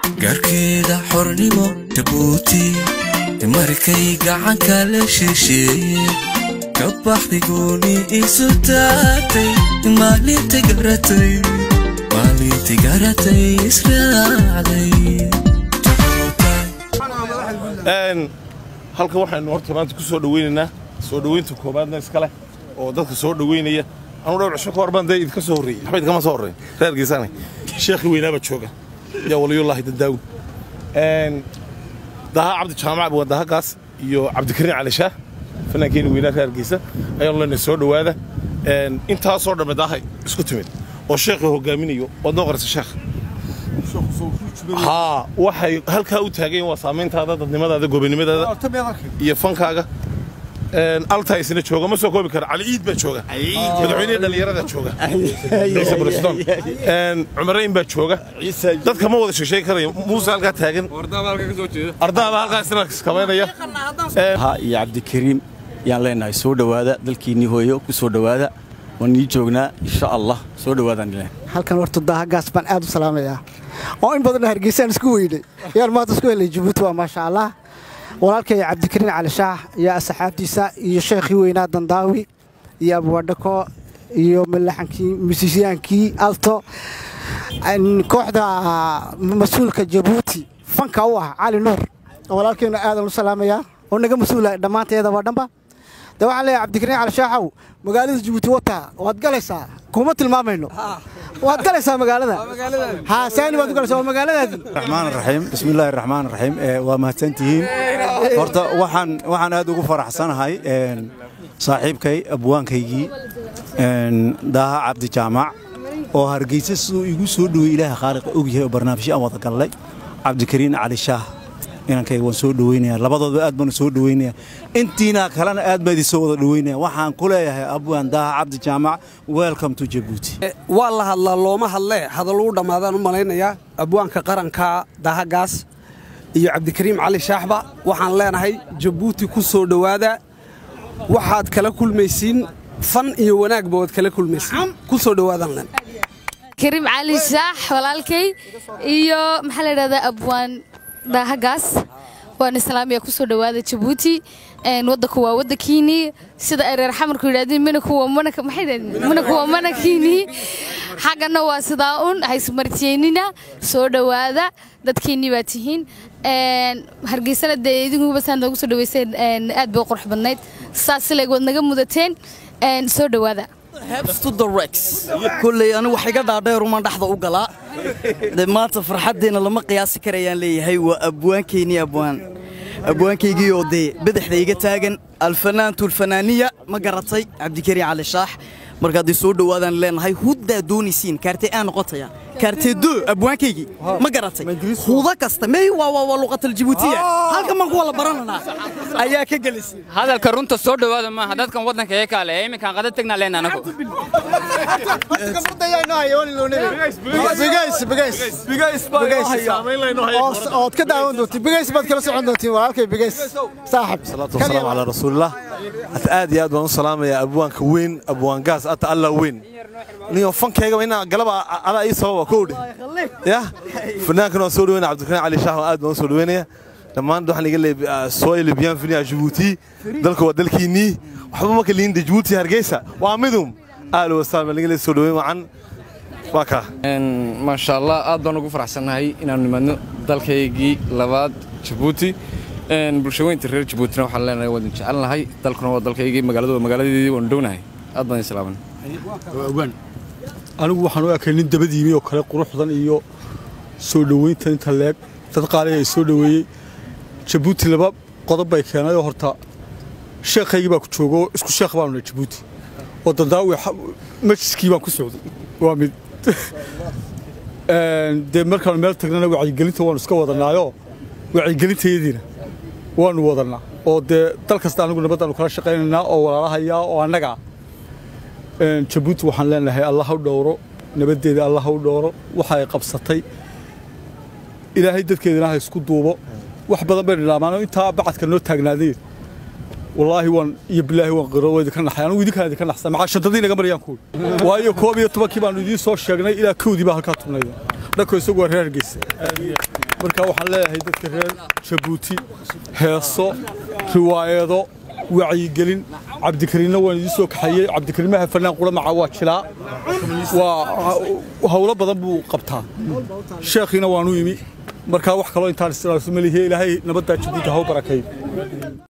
gaarkeeda xornimo jabuuti markay gacanka la shisheeye ka baxday gooni isu taagtay maalinta garatay maalinta garatay israacday halka waxaynu horta maanta ku soo dhaweynaynaa soo dhoweynta koobaadna iska leh oo dadka soo dhoweynaya anu dhowr cisho ka hor baan dee idinka soo horreeyey waxba idinkama soo horreyn reer geesaane sheekhi weynaaba jooga yaa waliyullaahi dadaawi daha cabdi jaamac waa dahagaas iyo cabdikariin cali shaah fannaankeeni weynaa reer geesa ayaanu leenahay soo dhowaada intaasoo dhamme daahay isku timid oo sheekhi hogaaminayo waad noo qarisa sheekh haa waxay halkaa u taagayen waa saamayntaada dadnimadaada gobonimadaada iyo fankaaga altaa isna jooga ma soo koobi kara cali iid baa jooga madaxweynihii dhallinyarada jooga ciise buriston cumarayn baa jooga dadka ma wada sheesheegi karayo muuse halkaa taagan ardaaba halkaa isna kabaynaya ha iyo cabdikariim yaan leenahay soo dhowaada dalkiinnii hooyo ku soo dhowaada waan nii joognaa insha allah soo dhowaadaan ilaahay halkan horta daahagaas baan aad u salaamayaa oo in badanna hargeysaan isku weynay yaan maanta isku helay jabuuti waa maasha allah walaalkay cabdikariin cali shaah iyo asxaabtiisa iyo sheekhii weynaa dandaawi iyo abwadhako iyo malaxankii musisiyaankii alto kooxda mas-uulka jabuuti fanka u ah cali nuur walaalkayna aadan u salaamayaa oo naga mas-uula dhammaanteedaba dhanba de waxaan leeyahay cabdikariin cali shaaxow magaalada jabuuti wataa waad galaysaa kuma tilmaamayno waad galaysaa magaalada haa saani waad u galaysaa waa magaaladaadii raxmaan raxiim bismillaahi raxmaan raxiim waa mahadsantihiin horta waxaan waxaan aad ugu faraxsanahay saaxiibkay abwaankaygii daaha cabdi jaamac oo hargeysa siduu igu soo dhowey ilaaha khaaliqa ogyahay oo barnaamijyo aan wada gallay cabdikariin cali shaah inankayga waan soo dhoweynaya labadoodba aad baanu soo dhoweynaya intiina kalena aad baa idin soo wada dhoweynaya waxaan ku leeyahay abwaan daaha cabdi jaamac welcome to jabuuti waa la hadlaa looma hadlee hadalluu dhammaadaan u malaynayaa abwaanka qaranka dahagaas iyo cabdikariim cali shaaxba waxaan leenahay jabuuti ku soo dhowaada waxaad kala kulmaysiin fan iyo wanaagba waad kala kulmaysiin ku soo dhowaadaan len kariim cali shaax walaalkay iyo maxaa la yidhahdaa abwaan daahagaas waan islaamiya ku soo dhowaada jabuuti waddanku waa waddankiinii sida ay reer xamarku yidhahdeen mina kuwa mana kuwa manakiinii xaggana waa sidaa un haysmartiyeynina soo dhowaada dadkiinnii baa tihiin hargeysana dee idinkuba saa noogu soo dhaweyseen aad bay u qurux badnayd saas silayg waad naga mudateen soo dhowaada kulley anigu wax iga dhaadheerumaan dhexda u galaa de maanta farxaddeenna lama qiyaasi karayaan leeyahay waa abwaankeennii abwaan abwaankaygii oo dee badaxda iga taagan alfanaantu alfanaaniya ma garatay cabdikariin cali shaax marka haddii soo dhowaadaan leenahay huddaa doonaysiin kaartee aa noqotaya kaartee doo abwaankaygii ma garatay huda kasta mey waa waa waa luqatal jibuutiya halkan baan ku wala barananaa ayaa ka gelisay hadalka runta soo dhowaada maaha dadkan waddanka ee kaale ee iminkaan qada tegnaa leena anagu ood ka daawan doontiin bigays baad kala socon doontiin walaalkay bigays saaxib salaatu wasalaamu calaa rasuulillah hata aad iyo aad baan u salaamayaa abwaanka weyn abwaan gaas ata allah weyn niyo fankayga inaa galaba adaa ii sababa kowdhe ya fanaankan waan soo dhaweynaya cabdikariin cali shaah aad baan u soo dhaweynaya dhammaan waxaan iga leeyahay soy libyan finiya jabuuti dalka waa dalkiinnii waxba ma kaliinda jabuuti hargeysa waa midum aal wasaal baan iga leeyahay soo dhaweyn wacan waa kaa maasha allah aad baan ugu faraxsannahay inaanu nimaadno dalkaygii labaad jabuuti bulshaweynta reer jabuutina waxaan leenahay waadin jecelnahay dalkuna waa dalkaygii magaaladu waa magaaladeedii waanu dhownahay aad baan islaaman anigu waxaan u arkay nin dabadiimi oo kale quruxdan iyo soo dhoweynta inta leeg dad qaaliga ay soo dhoweeyey jabuuti laba qodob bay keenayoo horta sheekhaygii baa ku joogo isku sheekh baanu nahay jabuuti oo dandaawi majiskii baan ku socday waa mid dee markaanu meel tagnana wacyigelinta waanu iska wadanaayoo wacyigelintayadiina waanu wadannaa oo dee dal kasta anigu nabaddaanu kala shaqaynaynaa oo walaalahayaa oo annagaa jabuuti waxaan leenahay allah ha u dhowro nabaddeeda allah ha u dhowro waxa ay qabsatay ilaahay dadkeedana ha isku duubo wax badan bay dhilaamaan intaa bacadka noo taagnaadeen wallaahi waan iyo bilaahi waan qiro waa idinka naxay anigu idinkaan idinka naxsan maxaa shantadii naga marayaan kuwi waayo koob iyo tobankii baanu idiin soo sheegnay ilaa kowdii baa halkaa tubnayda dhako isagu waa reer hargeysa marka waxaan leeyahay dadka reer jabuuti heeso riwaayado wacyigelin cabdikariinna waan idiin soo kaxeeyey cabdikariimaha fanaan quramaca waa jilaa waa howlo badan buu qabtaa sheekhiina waanu imi markaa wax kaloo intaan isticmaalso malihiye ilaahay nabaddaa jabuuti ha u barakeeyo